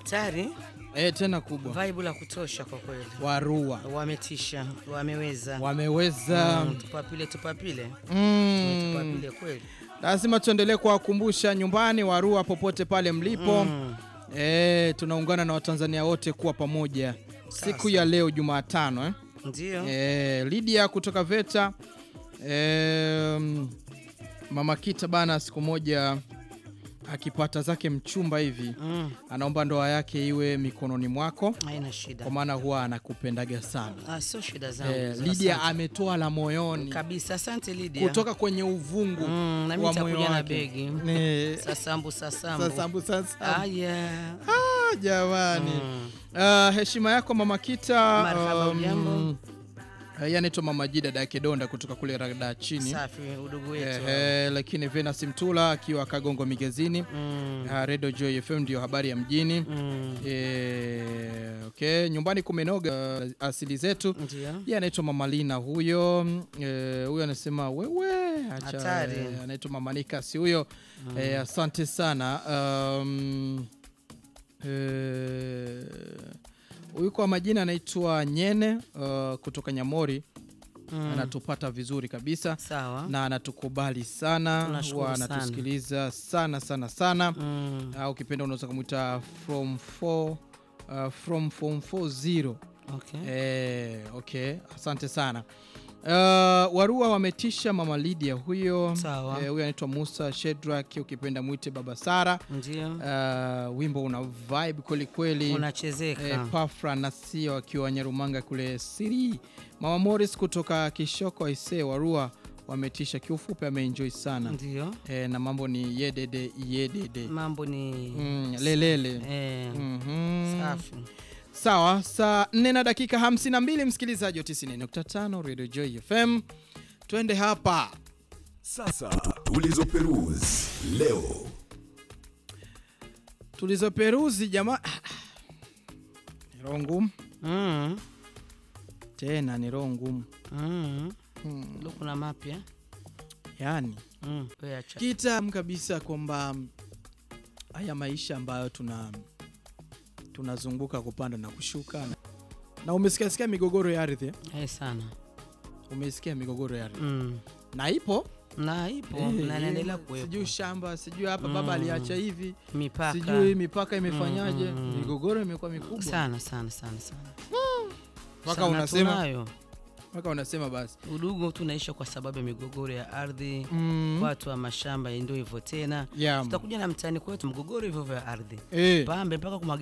hatari, e, tena kubwa. vibe la kutosha kwa kweli. Warua Wametisha, wameweza. wameweza Mm, tupapile tupapile mm. tupapile kweli. Lazima tuendelee kuwakumbusha nyumbani, Warua popote pale mlipo Mm. e, tunaungana na Watanzania wote kuwa pamoja siku ya leo Jumatano eh? Ndio. E, Lydia kutoka VETA e, Mama Kita bana, siku moja akipata zake mchumba hivi Mm. anaomba ndoa yake iwe mikononi mwako, Haina shida. kwa maana huwa anakupendaga sana. Ah, sio shida zangu. E, hizo, Lydia asante. ametoa la moyoni kabisa. Asante Lydia. kutoka kwenye uvungu Mm, na mimi wa moyo nitakuja na wake. begi. Ne- Sasambu sasambu. Sasambu, sasambu. Aya. Ah, jamani Mm. Ah, heshima yako Mama Kita. Marhaba, um, ujambo? ah, yeye anaitwa Mama Jida Dake Donda kutoka kule rada chini Safi udugu wetu. Ehe, lakini Venus Mtula akiwa Kagongo Migezini Mm. Ah, Radio Joy FM ndio habari ya mjini Mm. Eh, okay, nyumbani kumenoga ah, asili zetu. Ndio. Yeye anaitwa Mama Lina huyo. Eh, huyo anasema wewe acha, Hatari. eh, anaitwa Mama Nikasi huyo. Eh, asante sana. Um, eh, huyu kwa majina anaitwa Nyene uh, kutoka Nyamori Mm. anatupata vizuri kabisa Sawa. na anatukubali sana, Tunashukuru huwa sana. anatusikiliza sana sana sana Mm. au ukipenda unaweza kumwita from 4 uh, from form 40 Okay. eh, okay asante sana uh, warua wametisha mama Lydia huyo Sawa. eh, huyo anaitwa Musa Shedrak ukipenda mwite baba Sara Ndio. uh, wimbo una vibe kweli kweli Unachezeka. eh, Pafra na Sio akiwa Nyarumanga kule Siri mama Morris kutoka Kishoko Aisee warua wametisha kiufupi ameenjoy sana Ndio. eh, na mambo ni yedede yedede Mambo ni Mm, lelele eh, Mhm. safi. Sawa, saa 4 na dakika 52, msikilizaji wa 90.5 Radio Joy FM, twende hapa Sasa tulizoperuzi leo. tulizoperuzi jamaa. Ni roho ngumu Mm. tena, ni roho ngumu Mm. hmm. Leo kuna mapya. Yani Mm. Wewe acha. kitam kabisa kwamba haya maisha ambayo tuna tunazunguka kupanda na kushuka na, na umesikia sikia migogoro ya ardhi eh? Eh, sana. Umesikia migogoro ya ardhi Mm. na ipo Na ipo Eh, na inaendelea eh, kuwepo. sijui shamba sijui hapa baba Mm. aliacha hivi Mipaka. sijui mipaka imefanyaje Mm, mm, mm. migogoro imekuwa mikubwa sana sana sana sana. mpaka Sana unasema tunayo. mpaka unasema basi Udugu tunaisha kwa sababu ya migogoro ya ardhi. mm. Watu wa mashamba ndio hivyo tena. yeah. Tutakuja na mtaani kwetu mgogoro hivyo vya ardhi. eh. Pambe mpaka kumwaga